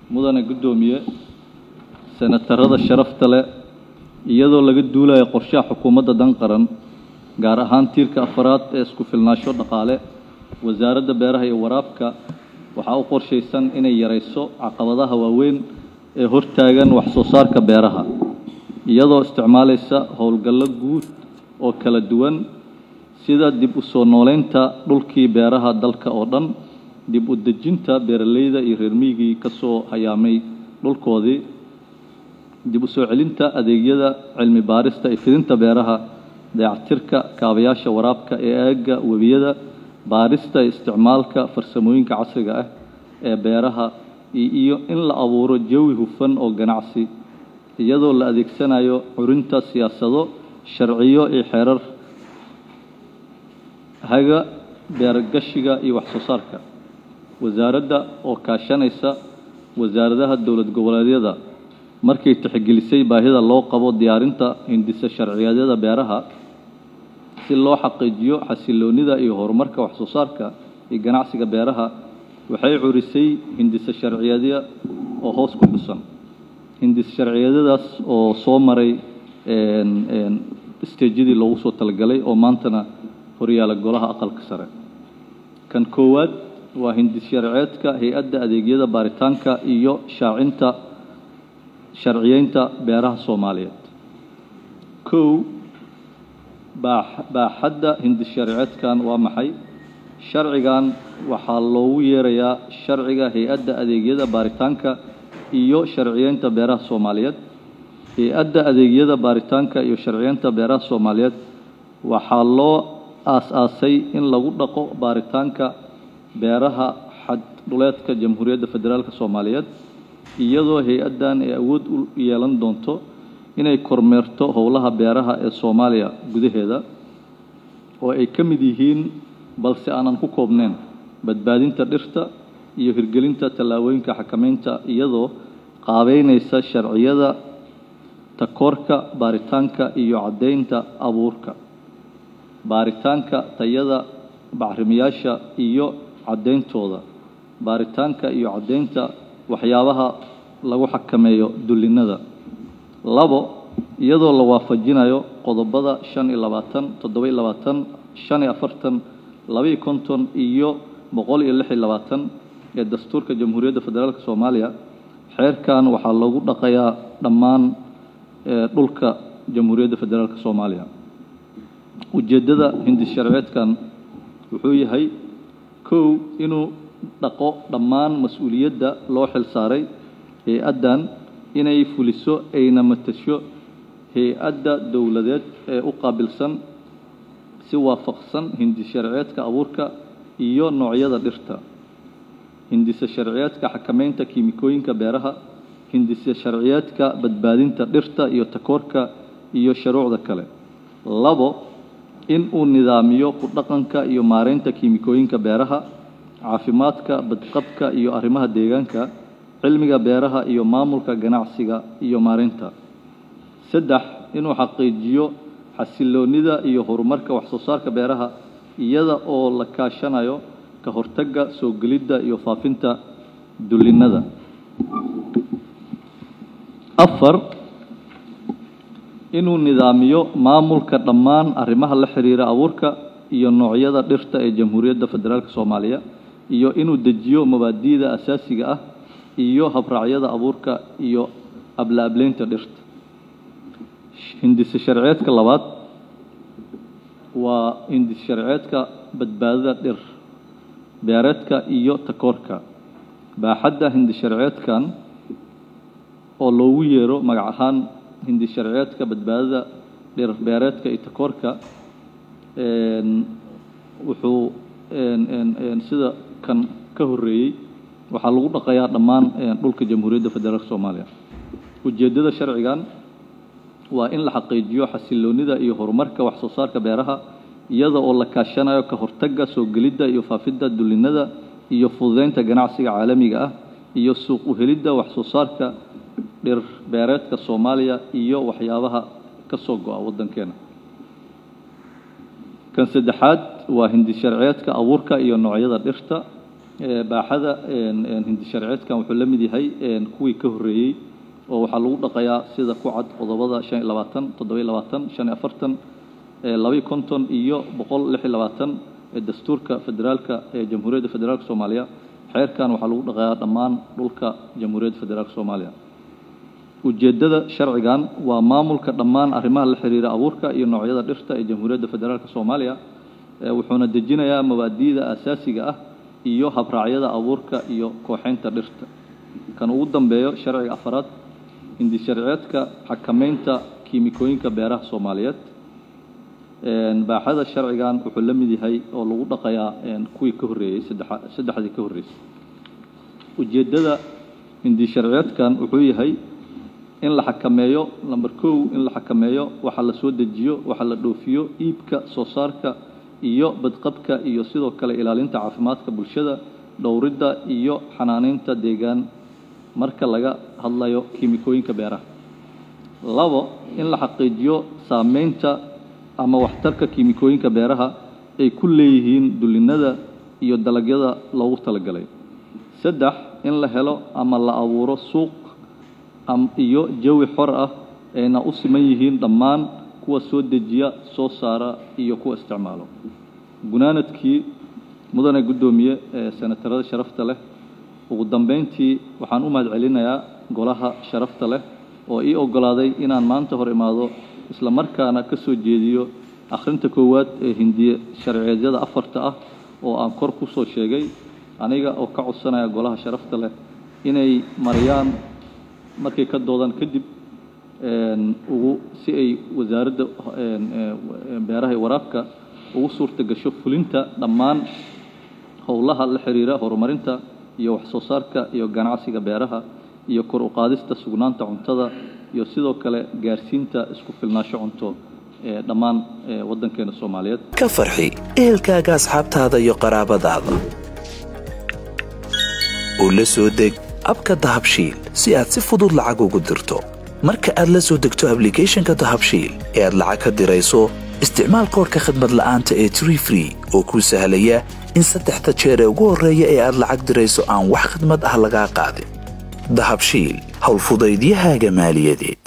mudane guddoomiye senatarada sharafta leh iyadoo laga duulayo qorshaha xukuumadda dan qaran gaar ahaan tiirka afaraad ee isku filnaansho dhaqaale wasaaradda beeraha iyo waraabka waxaa u qorshaysan inay yarayso caqabadaha waaweyn ee hortaagan wax soo saarka beeraha iyadoo isticmaalaysa howlgallo guud oo kala duwan sida dib u soo nooleynta dhulkii beeraha dalka oo dhan dib u dejinta beeraleyda iyo reer miyigii ka soo hayaamay dhulkoodii dib u soo celinta adeegyada cilmi baarista iyo fidinta beeraha dayactirka kaabayaasha waraabka ee aagga webiyada baarista iyo isticmaalka farsamooyinka casriga ah ee beeraha iyo in la abuuro jawi hufan oo ganacsi iyadoo la adeegsanayo curinta siyaasado sharciyo iyo xeerar haga beergashiga iyo wax soo saarka wasaaradda oo kaashanaysa wasaaradaha dowlad goboleedyada markay tixgelisay baahida loo qabo diyaarinta hindisa sharciyadyada beeraha si loo xaqiijiyo xasiloonida iyo horumarka wax soo saarka iyo ganacsiga beeraha waxay curisay hindisa sharciyadya oo hoos ku xusan hindis sharciyadadaas oo soo maray stejyadii loogu soo talagalay oo maantana horyaala golaha aqalka sare kan koowaad waa hindis sharceedka hay-adda adeegyada baaritaanka iyo shaacinta sharciyeynta beeraha soomaaliyeed kow baaxadda hindis sharceedkan waa maxay sharcigan waxaa loogu yeerayaa sharciga hay-adda adeegyada baaritaanka iyo sharciyeynta beeraha soomaaliyeed hay-adda adeegyada baaritaanka iyo sharciyeynta beeraha soomaaliyeed waxaa loo aas-aasay in lagu dhaqo baaritaanka beeraha xaddhuleedka jamhuuriyadda federaalk soomaaliyeed iyadoo hay-addan ay awood u yeelan doonto inay kormeerto howlaha beeraha ee soomaaliya gudaheeda oo ay ka mid yihiin balse aanan ku koobnayn badbaadinta dhirta iyo hirgelinta tallaabooyinka xakameynta iyadoo qaabeynaysa sharciyada takoorka baaritaanka iyo caddeynta abuurka baaritaanka tayada bacrimiyaasha iyo caddeyntooda baaritaanka iyo caddeynta waxyaabaha lagu xakameeyo dullinnada labo iyadoo la waafajinayo qodobada shan iyo labaatan toddoba iyo labaatan shan iyo afartan laba iyo konton iyo boqol iyo lix iyo labaatan ee dastuurka jamhuuriyadda federaalk soomaaliya xeerkan waxaa loogu dhaqayaa dhammaan dhulka jamhuuriyadda federaalk soomaaliya ujeeddada hindis sharceedkan wuxuu yahay kow inuu dhaqo dhammaan mas-uuliyadda loo xil saaray hay-addan inay fuliso ayna matasho hay-adda dowladeed ee u qaabilsan si waafaqsan hindis sharceedka abuurka iyo noocyada dhirta hindisa sharciyeedka xakameynta kiimikooyinka beeraha hindisa sharciyeedka badbaadinta dhirta iyo takoorka iyo shuruucda kale labo in uu nidaamiyo ku dhaqanka iyo maareynta kiimikooyinka beeraha caafimaadka badqabka iyo arrimaha deegaanka cilmiga beeraha iyo maamulka ganacsiga iyo maareynta saddex inuu xaqiijiyo xasiloonida iyo horumarka wax soo saarka beeraha iyada oo la kaashanayo ka hortagga soo gelidda iyo faafinta dullinnada afar inuu nidaamiyo maamulka dhammaan arrimaha la xiriira abuurka iyo noocyada dhirta ee jamhuuriyadda federaalk soomaaliya iyo inuu dejiyo mabaadi'da asaasiga ah iyo habraacyada abuurka iyo abla-ableynta dhirta hindise sharceedka labaad waa hindis sharceedka badbaadada dhir beereedka iyo takoorka baaxadda hindis sharceedkan oo loogu yeero magac ahaan hindis sharceedka badbaadada dhir beereedka iyo takoorka wuxuu sida kan ka horreeyey waxaa lagu dhaqayaa dhammaan dhulka jamhuuriyadda federaalk soomaaliya ujeeddada sharcigan waa in la xaqiijiyo xasiloonida iyo horumarka wax soo saarka beeraha iyada oo la kaashanayo ka hortagga soo gelidda iyo faafidda dullinnada iyo fududeynta ganacsiga caalamiga ah iyo suuq u helidda wax soo saarka dhir beereedka soomaaliya iyo waxyaabaha ka soo go-a waddankeena kan saddexaad waa hindi sharceedka abuurka iyo noocyada dhirta baaxada hindi sharciyeedkan wuxuu la mid yahay kuwii ka horreeyey oo waxaa lagu dhaqayaa sida ku cad qodobada shan iyo labaatan toddoba-iyo labaatan shan iyo afartan labaiyo konton iyo boqol lix iyo labaatan ee dastuurka federaalka ee jamhuuriyadda federaalka soomaaliya xeerkan waxaa lagu dhaqayaa dhammaan dhulka jamhuuriyadda federaalka soomaaliya ujeeddada sharcigan waa maamulka dhammaan arrimaha la xiriira abuurka iyo noocyada dhirta ee jamhuuriyadda federaalka soomaaliya wuxuuna dejinayaa mabaadi'da asaasiga ah iyo habraacyada abuurka iyo kooxaynta dhirta kan ugu dambeeyo sharciga afaraad hindi sharciyeedka xakamaynta kiimikooyinka beeraha soomaaliyeed baaxada sharcigan wuxuu la mid yahay oo lagu dhaqayaa kuwii ka horreeyey saddexdii ka horreysay ujeeddada hindi sharciyeedkan wuxuu yahay in la xakameeyo number kow in la xakameeyo waxa la soo dejiyo waxa la dhoofiyo iibka soo saarka iyo badqabka iyo sidoo kale ilaalinta caafimaadka bulshada dhowridda iyo xanaaneynta deegaan marka laga hadlayo kiimikooyinka beeraha labo in la xaqiijiyo saameynta ama waxtarka kiimikooyinka beeraha ay ku leeyihiin dulinada iyo dalagyada loogu talagalay saddex in la helo ama la abuuro suuq iyo jawi xor ah ayna u siman yihiin dhammaan kuwa soo dejiya soo saara iyo kuwa isticmaalo gunaanadkii mudane guddoomiye ee senatarada sharafta leh ugu dambeyntii waxaan u mahad celinayaa golaha sharafta leh oo ii oggolaaday inaan maanta hor imaado isla markaana ka soo jeediyo akhrinta koowaad ee hindiye sharciyeedyada afarta ah oo aan kor ku soo sheegay aniga oo ka codsanaya golaha sharafta leh inay mariyaan markay ka doodaan kadib ugu si ay wasaaradda beeraha iyo waraabka ugu suurta gasho fulinta dhammaan howlaha la xiriira horumarinta iyo wax soo saarka iyo ganacsiga beeraha iyo kor u qaadista sugnaanta cuntada iyo sidoo kale gaarsiinta isku filnaansho cunto ee dhammaan waddankeena soomaaliyeed ka farxi ehelkaaga asxaabtaada iyo qaraabadaada oo la soo deg abka dahabshiil si aad si fudud lacag ugu dirto marka aad la soo degto ablicathonka dahabshiil ee aad lacag ka dirayso isticmaal koorka khadmad la'aanta ee tree free oo kuu sahlaya in saddexda jeer ee ugu horreeya ee aad lacag dirayso aan wax khidmad ah lagaa qaadin dahabshiil howlfudaydiyahaaga maaliyadeed